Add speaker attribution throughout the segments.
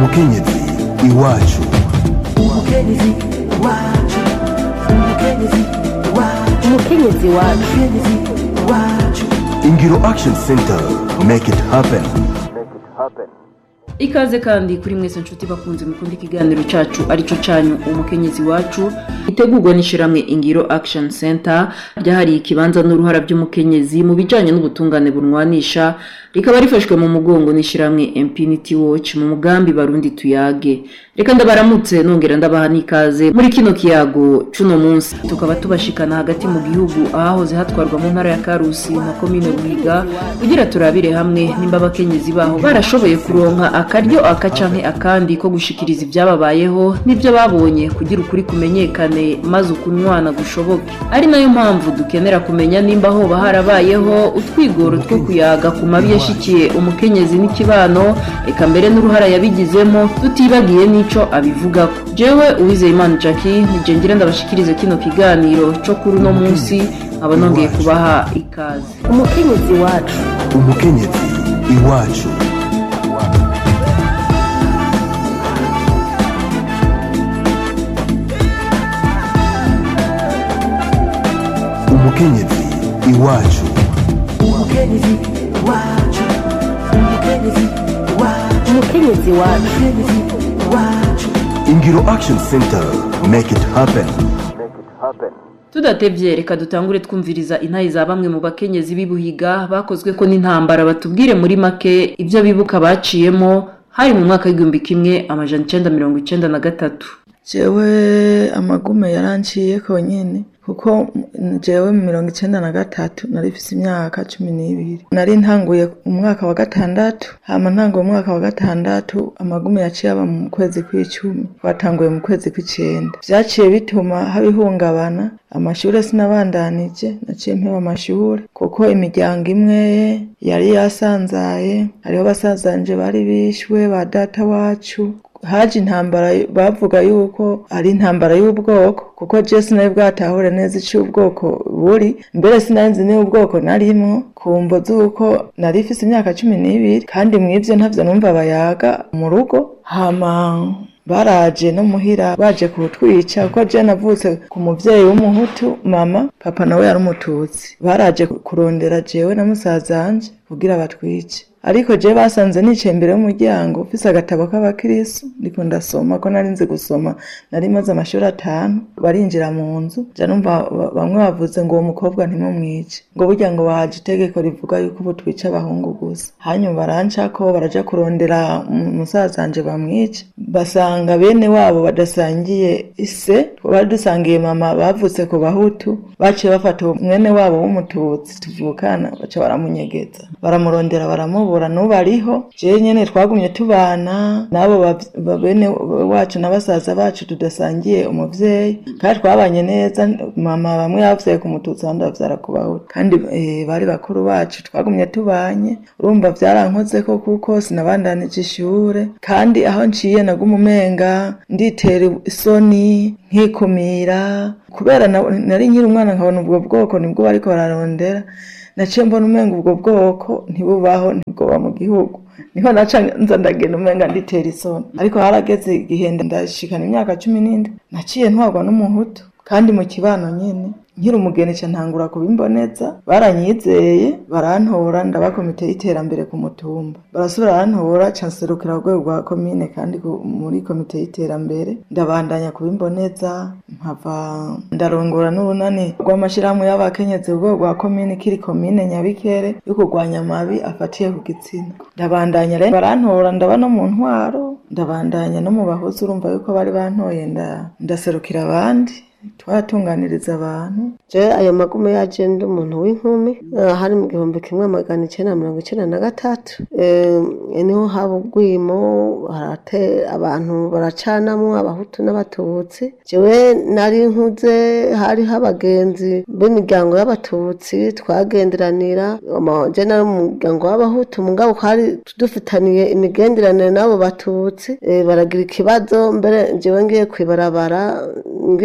Speaker 1: umukenyezi iwacu
Speaker 2: umukenyezi wacu
Speaker 1: ingiro action center make it happen
Speaker 3: ikaze kandi kuri mwese nshuti bakunze mukunda ikiganiro cacu arico canyu umukenyezi wacu itegurwa n'ishiramwe ingiro action center ryahariye ikibanza n'uruhara by'umukenyezi mu bijanye n'ubutungane bunwanisha rikaba rifashwe mu mugongo n'ishiramwe infinity watch mu mugambi barundi tuyage reka ndabaramutse nongera ndabaha n'ikaze muri kino kiyago cuno munsi tukaba tubashikana hagati mu gihugu ahahoze hatwarwa mu ntara ya karusi na komine buhiga kugira turabire hamwe nimba abakenyezi baho barashoboye kuronka akaryo aka canke akandi ko gushikiriza ibyababayeho n'ibyo babonye kugira ukuri kumenyekane maze ukunywana gushoboke ari nayo mpamvu dukenera kumenya nimba hoba harabayeho utwigoro two kuyaga ku mabi yashikiye umukenyezi n'ikibano eka mbere n'uruhara yabigizemo tutibagiye n'ico abivugako jewe uwizeyimana jackie nije ngira ndabashikirize kino kiganiro co kuri uno munsi nkaba nongeye kubaha ikaze
Speaker 2: umukenyezi wacu
Speaker 1: umukenyezi iwacu umukenyezi iwacu
Speaker 2: umukenyezi wacu
Speaker 1: ingiro action center make it happen
Speaker 3: tudatevye reka dutangure twumviriza intayi za bamwe mu bakenyezi b'ibuhiga bakozwe ko n'intambara batubwire muri make ibyo bibuka baciyemo hari mu mwaka w'igihumbi kimwe amajana icenda mirongo icenda na gatatu
Speaker 4: jewe amagume yaranciye konyene kuko jewe mu mirongo icenda na gatatu nari mfise imyaka cumi n'ibiri nari ntanguye umwaka wa gatandatu hama ntanguye umwaka wa gatandatu amagume yaciye aba mu kwezi kw'icumi twatanguye mu kwezi kw'icenda vyaciye bituma haba ihungabana amashure sinabandanije naciye mpeba amashure kuko imiryango imwe yari yasanzaye hariho basazanje bari bishwe ba data wacu haje intambara bavuga yuko ari intambara y'ubwoko kuko je sinari bwatahure neza ico ubwoko buri mbere sinari nzi niba ubwoko narimwo kumvo z'uko nari ifise imyaka cumi n'ibiri kandi mw'ivyo ntavyo numva bayaga mu rugo hama baraje no muhira baje kutwica kuko je navutse ku muvyeyi w'umuhutu mama papa nawe yari umututsi baraje kurondera jewe na musazanje kugira batwice ariko je basanze nicaye imbere y'umuryango mfise agatabo k'abakirisu ndiko ndasoma ko nari nzi gusoma nari maze amashuri atanu barinjira mu nzu ja numva bamwe bavuze ngo uwo mukobwa ntimumwice ngo burya ngo bahaje itegeko rivuga yuko ubu twica abahungu gusa hanyuma barancako baraja kurondera musazanje bamwice basanga bene wabo badasangiye ise bari dusangiye mama bavutse ku bahutu baciye bafata mwene wabo w'umututsi tuvukana baca baramunyegeza baramurondera baramubura n'ubu ariho jewe nyene twagumye tubana n'abo bene wacu na basaza bacu tudasangiye umuvyeyi kandi twabanye neza mama bamwe bavyaye ku mututsi abandi bavyara ku bahutu kandi bari bakuru bacu twagumye tubanye urumva vyarankozeko kuko sinabandanije ishure kandi aho nciye naguma umenga nditera isoni nkikumira kubera nari nkiri umwana nkabona ubwo bwoko nibwo bariko bararondera naciye mbona umenga ubwo bwoko ntibubaho ntibwoba mu gihugu niho naca nza ndagenda umenga nditera isoni ariko harageze igihe ndashikana imyaka cumi n'indwi naciye ntwarwa n'umuhutu kandi mu kibano nyene nkiri umugeni ca ntangura kubimboneza baranyizeye barantora ndaba komite y'iterambere ku mutumba barasubira barantora ca nserukira urwego rwa komine kandi muri komite y'iterambere ndabandanya kubimboneza nkava ndarongora n'urunani rw'amashirahamwe y'abakenyezi urwego rwa komine kiri komine nyabikere yo kurwanya amabi afatiye ku gitsina ndabandanya rero barantora ndaba no mu ntwaro ndabandanya no mu bahozi urumva yuko bari bantoye ndaserukira abandi twaratunganiriza abantu
Speaker 5: je ayo magume yaje ndi umuntu w'inkumi hari mu gihumbi kimwe magana icenda mirongo icenda na gatatu niho haba ubwimo harate abantu baracanamwo abahutu n'abatutsi jewe nari nkuze hariho abagenzi b'imiryango y'abatutsi twagenderanira je nari mu muryango w'abahutu mugabo twari dufitaniye imigenderanire n'abo batutsi baragira ikibazo mbere jewe ngiye kwibarabara ngiye gushinga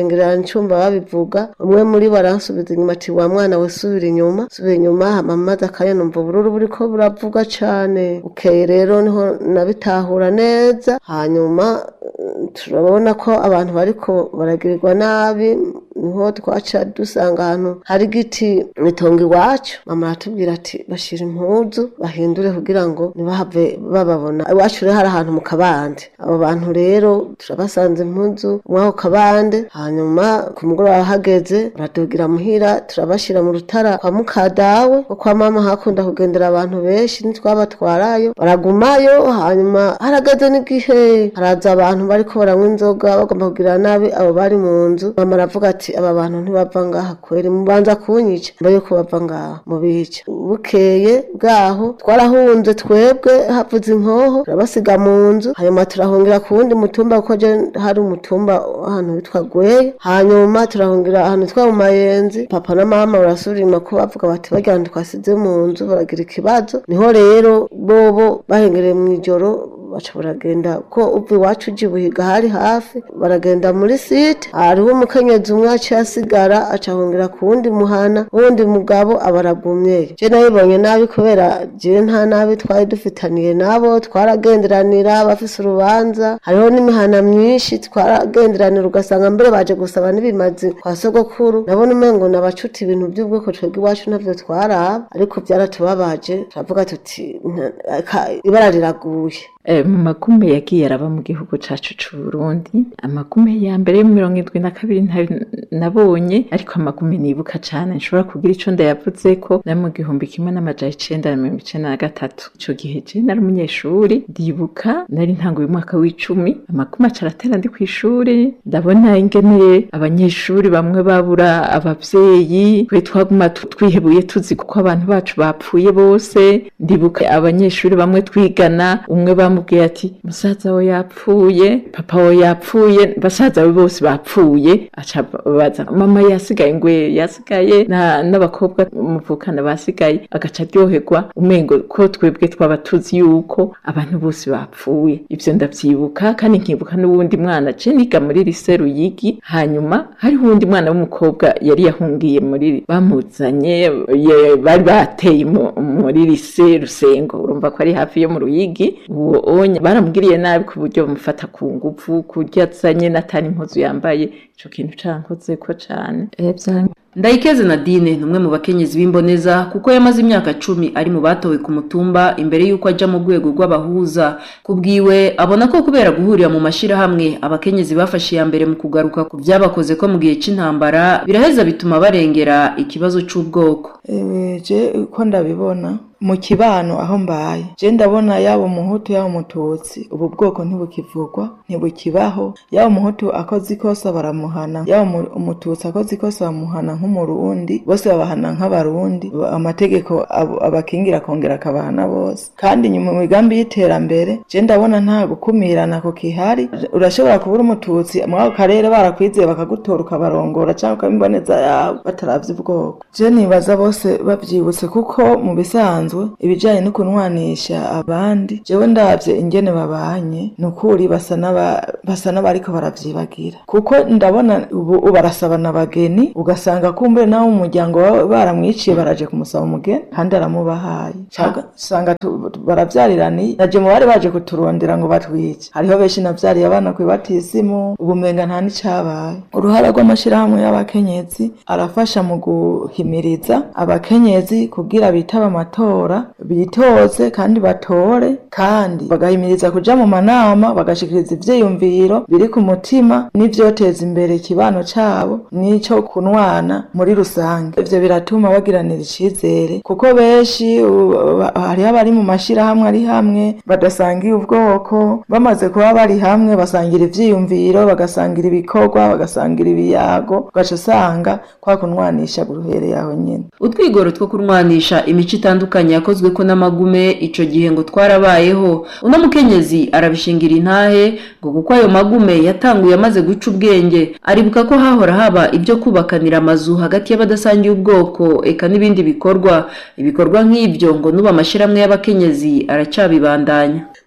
Speaker 5: ngira ncumba babivuga umwe muri bo aransubiza inyuma ati wa mwana we subira inyuma subira inyuma hama maze akanya numva ubururu buriko buravuga cane bukeye rero niho nabitahura neza hanyuma eh, turabona ko abantu bariko baragirirwa nabi niho twaca dusanga ahantu hari igiti mitongo iwacu mama aratubwira ati bashira impuzu bahindure kugira ngo ntibahave bababona iwacu rero hari ahantu mu kabande abo bantu rero turabasanze impuzu mw'ako kabande hanyuma ku mugoroba hageze baradugira muhira turabashira mu rutara kwa mukadawe ko kwa mama hakunda kugendera abantu benshi ntitwabatwarayo baragumayo hanyuma harageze n'igihe haraza abantu bariko baranywa inzoga bagomba kugira nabi abo bari mu nzu mama aravuga ati aba bantu ntibava ngaha kweri mubanza kunyica mbere yuko bava ngaha mubica bukeye bwaho twarahunze twebwe havuze inkoho turabasiga mu nzu hanyuma turahungira ku wundi mutumba kuko je hari umutumba ahantu witwa gweye hanyuma turahungira ahantu witwa mu mayenzi papa na mama barasubira inyuma ko bavuga bati barya bantu twasize mu nzu baragira ikibazo niho rero bobo bahengereye mu ijoro baca baragenda ko uva iwacu uja ibuhiga hari hafi baragenda muri site hariho umukenyezi umwe aciye asigara aca ahungira ku wundi muhana wundi mugabo aba aragumyeyo je nabibonye nabi kubera jewe nta nabi twari dufitaniye nabo twaragenderanira bafise urubanza hariho n'imihana myinshi twaragenderanira ugasanga mbere baje gusaba n'ibimazi kwa sogokuru nabona umengo nabacuta ibintu by'ubwoko twebwe iwacu navyo twaraba ariko byaratubabaje turavuga tuti "Nta- aka- ibara riraguye
Speaker 6: Eh, mu makume yagiye araba mu gihugu cacu c'uburundi amakume ya mbere yo mu mirongo indwi na kabiri nta- nabonye ariko amakume nibuka cane nshobora kugira ico ndayavuzeko na mu gihumbi kimwe n'amajana icenda na mirongo icenda na gatatu ico gihe je nari umunyeshuri ndibuka nari ntanguye umwaka w'icumi amakume aca aratera ndi kw'ishuri ndabona ingene abanyeshuri bamwe babura abavyeyi twe twaguma tu- twihebuye tuzi kuko abantu bacu bapfuye bose ndibuka abanyeshuri bamwe twigana umwe bamubwiye ati musaza we yapfuye papa we yapfuye basaza be bose bapfuye aca baza mama yasigaye ngwe yasigaye na- n'abakobwa muvukana basigaye agaca aryoherwa umengo ko twebwe twaba tuzi yuko abantu bose bapfuye ivyo ndavyibuka kandi nkibuka n'uwundi mwana je niga muri lise ruyigi hanyuma hariho uwundi mwana w'umukobwa yari yahungiye muri bamuzanye ye- bari bateye mu- muri lise rusengo urumva ko ari hafi yo mu ruyigi uwo onye baramugiriye nabi ku buryo bamufata ku nguvu kurya azanye n'atari impuzu yambaye ico kintu cankozeko cane Eh, vya-
Speaker 3: ndayikeze nadine ni umwe mu bakenyezi b'imboneza kuko yamaze imyaka cumi ari mu batowe ku mutumba imbere y'uko ajya mu rwego rw'abahuza ku bwiwe abona ko kubera guhurira mu mashyirahamwe abakenyezi bafashe iya mbere mu kugaruka ku byabakoze ko mu gihe cy'intambara biraheza bituma barengera ikibazo cy'ubwoko
Speaker 4: Ewe, je uko ndabibona mu kibano aho mbaye je ndabona yaba umuhutu yaba umututsi ubu bwoko ntibukivugwa ntibukibaho yaba umuhutu akoze ikosa baramuhana yaba umu- umututsi akoze ikosa bamuhana nk'umurundi bose babahana nk'abarundi amategeko abo- abakingira akongera akabahana bose kandi nyuma mu migambi y'iterambere je ndabona nta gukumirana ko kihari urashobora kubura umututsi muri ako karere barakwizeye bakagutora ukabarongora cyangwa ukabiboneza yawe bataravye ubwoko je nibaza bose bavyibutse kuko mu bisanzwe ibijanye no kunwanisha abandi jewe ndavye ingene babanye ni ukuri basa n'aba- basa n'abariko baravyibagira kuko ndabona ubu ubu barasabana abageni ugasanga kumbure nawe mu muryango wawe baramwiciye baraje kumusaba umugeni kandi aramubahaye Canke usanga tu- tu- baravyariraniye naje mu bari baje kuturondera ngo batwice hariho benshi navyariye abana kw'ibatisimu ubumenga nta n'icabaye uruhara rw'amashirahamwe y'abakenyezi arafasha mu guhimiriza abakenyezi kugira bitaba amatora bitoze kandi batore kandi bagahimiriza kuja mu manama bagashikiriza ivyiyumviro biri ku mutima n'ivyoteza imbere ikibano cabo n'ico kunwana muri rusange ivyo biratuma bagiranira icizere kuko benshi u- ba- hariho abari mu mashirahamwe ari hamwe badasangiye ubwoko bamaze kuba bari hamwe basangira ivyiyumviro bagasangira ibikorwa bagasangira ibiyago ugaca usanga kwa kunwanisha guruhereye aho nyene
Speaker 3: utwigoro two kurwanisha imico itandukanye yakozwe ko n'amagume ico gihe ngo twarabayeho uno mukenyezi arabishingira intahe ngo kuko ayo magume yatanguye amaze guca ubwenge aribuka ko hahora haba ibyo kubakanira amazu hagati y'abadasangiye ubwoko eka n'ibindi bikorwa ibikorwa nk'ibyo ngo n'ubu amashyirahamwe y'abakenyezi aracyabibandanya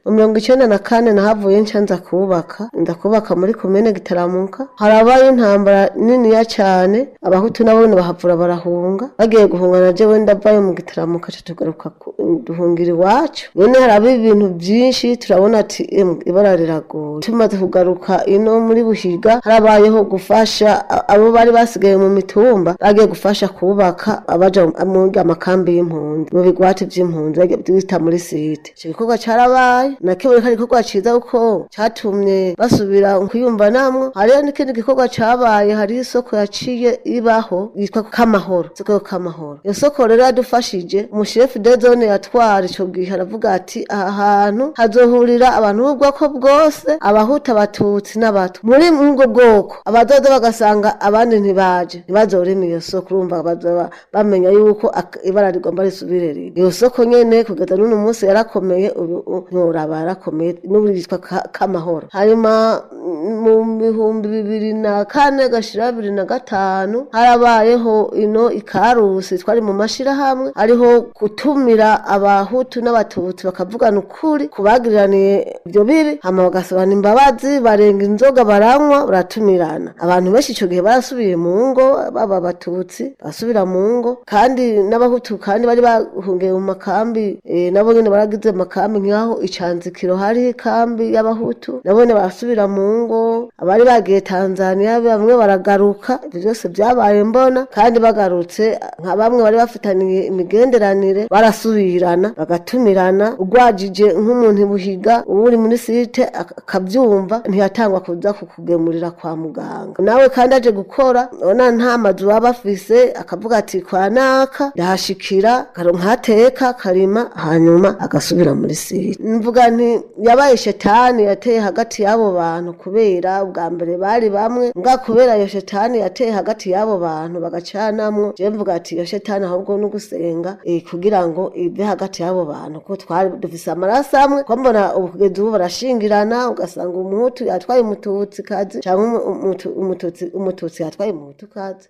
Speaker 5: mu mirongo icenda na kane nahavuye nca nza kubaka nza kubaka muri komine gitaramuka harabaye intambara niniya cane abahutu nabo nyene bahavura barahunga bagiye guhunga na jewe ndavayo mu gitaramuka ca tugaruka ku- duhungira iwacu none haraba ibintu vyinshi turabona ati "Emwe, ibara riragoye tumaze kugaruka ino muri buhiga harabayeho gufasha a- abo bari basigaye mu mitumba bagiye gufasha kubaka abaja mu amakambi y'impunzi mu bigwati vy'impunzi bagiye bita muri site ico gikorwa carabaye nakiboneka ari igikorwa ciza kuko catumye basubira kuyumva namwo hariho n'ikindi gikorwa cabaye hari isoko yaciye ibaho yitwa kamahoro isoko yo kamahoro iyo soko rero yadufashije umushefu de zone yatwara ico gihe aravuga ati aha hantu hazohurira abantu b'ubwoko bwose abahuta abatutsi n'abato muri ubwo bwoko abadoda bagasanga abandi ntibaje ntibazorema iyo soko urumva bazoba bamenya yuko ak- ibara rigomba risubire rimwe iyo soko nyene kugeza n'uno munsi yarakomeye ubu u- ntiworaba yarakomeye n'ubu yitwa Ka- kamahoro hanyuma mm, mu bihumbi bibiri na kane gashira bibiri na gatanu harabayeho ino ikarusi twari mu mashirahamwe ariho gutumira abahutu n'abatutsi bakavugana ukuri kubagiraniye ibyo bibi hama bagasabana imbabazi barenga inzoga baranywa baratumirana abantu benshi ico gihe barasubiye mu ngo baba abatutsi basubira mu ngo kandi n'abahutu kandi bari bahungiye mu makambi eh, nabo nyene baragize amakambi nk'aho icanzikiro hari ikambi y'abahutu nabo nyene barasubira mu ngo abari bagiye tanzania bamwe baragaruka ivyo vyose vyabaye mbona kandi bagarutse nka bamwe bari bafitaniye imigenderanire barasubirana bagatumirana ugwajije nk'umuntu buhiga uri muri site ak- akavyumva ntiyatangwa kuza kukugemurira kwa muganga nawe kandi aje gukora ona nta mazu baba bafise akavuga ati kwa naka ndahashikira akaronka hateka karima hanyuma agasubira muri site mvuga nti yabaye shetani yateye hagati y'abo bantu kubera ubwa mbere bari bamwe mbwa kubera iyo shetani yateye hagati y'abo bantu bagacanamwo je mvuga ati iyo shetani ahubwo no gusenga eh, kugira ngo ive hagati y'abo bantu ko twari dufise amaraso amwe ko mbona ubu kugeza ubu barashingirana ugasanga umuhutu yatwaye umututsi kazi cyangwa umu- umutu- umututsi umututsi yatwaye umuhutu kazi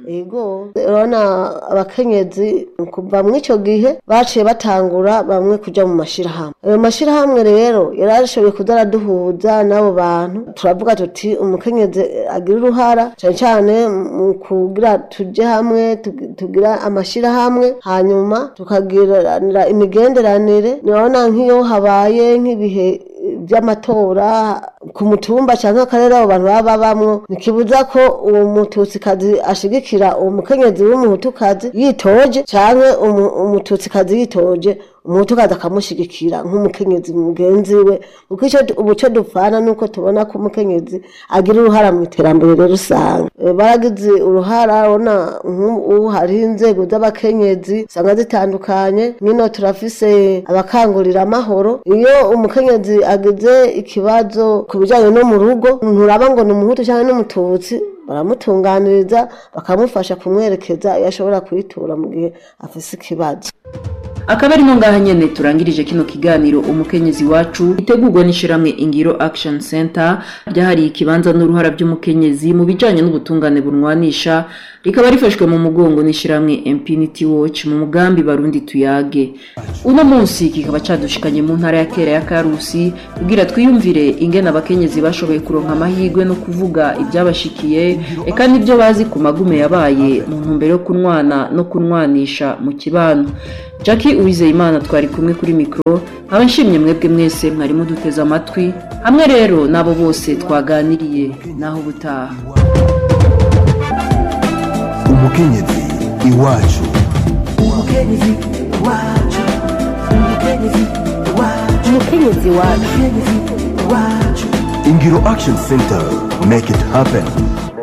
Speaker 5: ego urabona abakenyezi kuva muri ico gihe baciye batangura bamwe kuja mu mashirahamwe ayo mashirahamwe rero yarashoboye kuza araduhuza n'abo bantu turavuga tuti umukenyezi agira uruhara cane cane mu kugira tuje hamwe tugi- tugira amashirahamwe hanyuma tukagiranira imigenderanire nibona nk'iyo habaye nk'ibihe by'amatora ku mutumba cyangwa akarere abo bantu baba babamwo ntikibuza ko uwo mututsikazi ashigikira uwo mukenyezi w'umuhutukazi yitoje cyangwa umu- umututsikazi yitoje umuhutukazi akamushigikira nk'umukenyezi mugenzi we kuko icyo ubu cyo dupfana nuko tubona ko umukenyezi agira uruhara mu iterambere rero usanga Eh, baragize uruhara ubona nk'ubu hariho inzego z'abakenyezi usanga zitandukanye nk'ino turafise abakangurira amahoro iyo umukenyezi agize ikibazo ku bijyanye no mu rugo nturaba ngo ni umuhutu cyangwa n'umututsi baramutunganiriza bakamufasha kumwerekeza iyo ashobora kuyitura mu gihe afise ikibazo
Speaker 3: akaba arimo ngaha nyene turangirije kino kiganiro umukenyezi wacu itegurwa n'ishiramwe ingiro action center ryahariye ikibanza n'uruhara by'umukenyezi mu bijanye n'ubutungane bunwanisha rikaba rifashwe mu mugongo n'ishiramwe impunity watch mu mugambi barundi tuyage uno munsi kikaba cadushikanye mu ntara ya kera ya karusi kugira twiyumvire ingene abakenyezi bashoboye kuronka amahirwe no kuvuga ibyabashikiye eka n'ibyo bazi ku magume yabaye mu ntumbero yo kunwana no kunwanisha mu kibano Jackie Uwizeyimana twari kumwe kuri mikoro nkaba nshimye mwebwe mwese mwari muduteze amatwi hamwe rero n'abo bose twaganiriye naho ubutaha
Speaker 1: umukenyezi iwacu
Speaker 2: umukenyezi wacu umukenyezi wacu umukenyezi wacu umukenyezi wacu
Speaker 1: ingiro action center make it happen